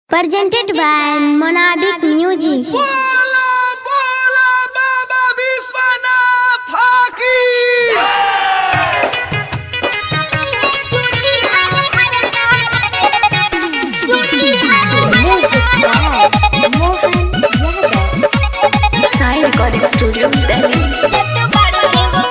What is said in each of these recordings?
Presented by Monabic Music. बोला बोला बाबा विश्वनाथ की साई रिकॉर्डिंग स्टूडियो दिल्ली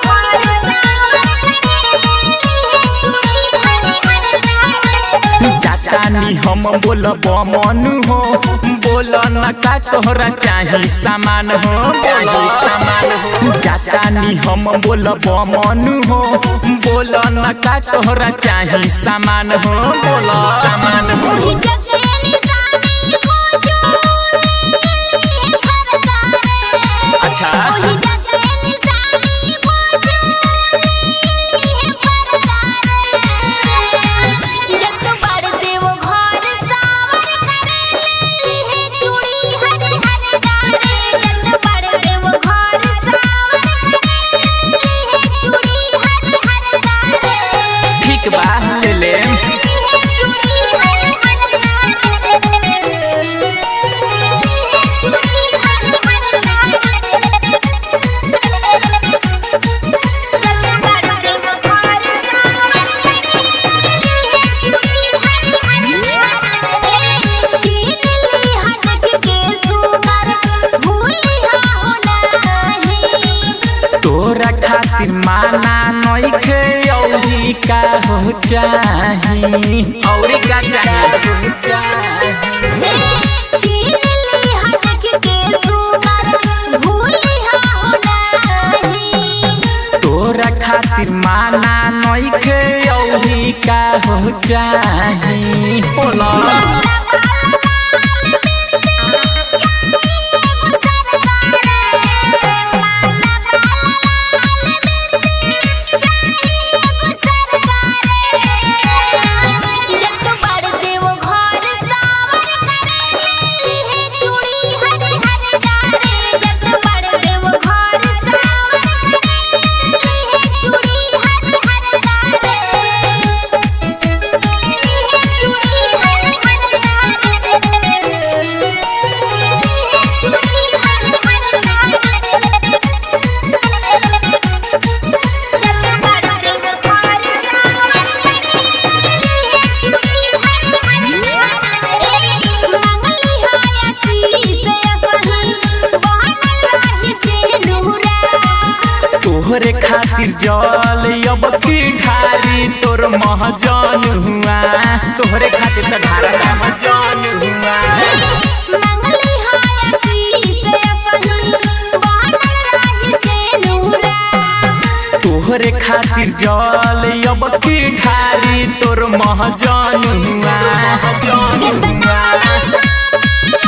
चाचानी हम बोलब मनु हो बोल न का तोहरा चाही सामान हो चाही सामान हो चाचानी हम बोलब मनु हो बोल न का तोहरा चाही सामान हो बोल सामान हो अच्छा ठीक बा ले ले तोरा खातिर माना नइखे औरी का हो चाही औरी का चाही तोरा खातिर माना नइखे औरी का हो चाही बोला तोहरे खातिर जल अब की ढारी तोर महजन हुआ तोहरे खातिर त ढारा महजन हुआ तोहरे खातिर जल अब की ढारी तोर महजन हुआ महजन हुआ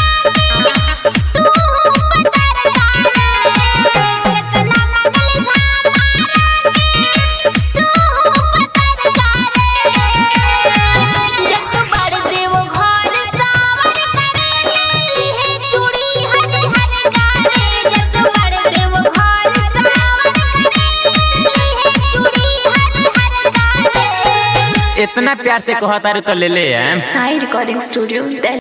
इतना प्यार से कहता रे तो ले ले हम साई रिकॉर्डिंग स्टूडियो दिल्ली